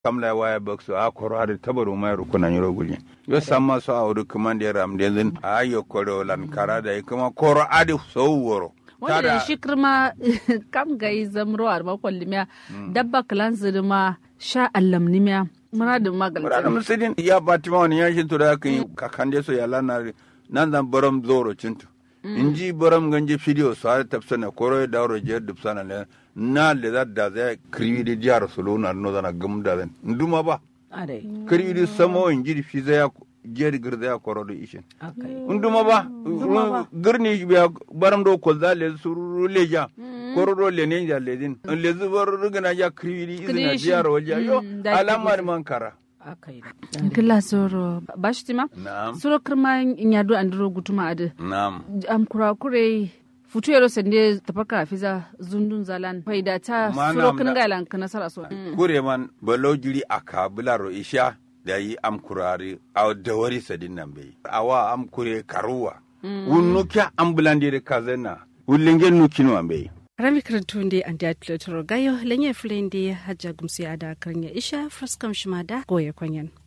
kamla waya bakso a koro hade tabaru mai rukuna nyiro gulye yo samma so awdu kumande ram den a yo koro lan karada kuma koro ade so woro wanda da shi kirma kam gai zamro a ma kwallimiya dabba kalan zirma sha allamnimiya muradin magal muradin musidin ya batima wani yashin to da kan kakande so ya lana nan zan baram zoro cintu inji baram ganje fidiyo so har tafsana koro da ro je dubsana le na le da da zai kriwi di jaro solo na no zana gum da zan nduma ba kriwi di samo inji fi zai jeri girda ya koro da ishin nduma ba girni biya baram do ko zale suru leja koro do le ne ja le din le zubar rugana ja kriwi di izina jaro waja yo alamar man kara kila soro bashtima Na'am. soro kirma nyado andiro gutuma ade na'am am kura kure futu yaro sende tapaka fiza zundun zalan faida ta Ma soro nam kin na- galan kana sara so kure man balo jiri a kabila isha da yi am kurari a dawari sadin nan bai awa am kure karuwa wunnu kya am bulandire kazena wullingen nukinu am bai rami karantunde ande atletoro gayo lenye fulende hajja gumsi ada karnya isha fraskam shimada goye kwanyan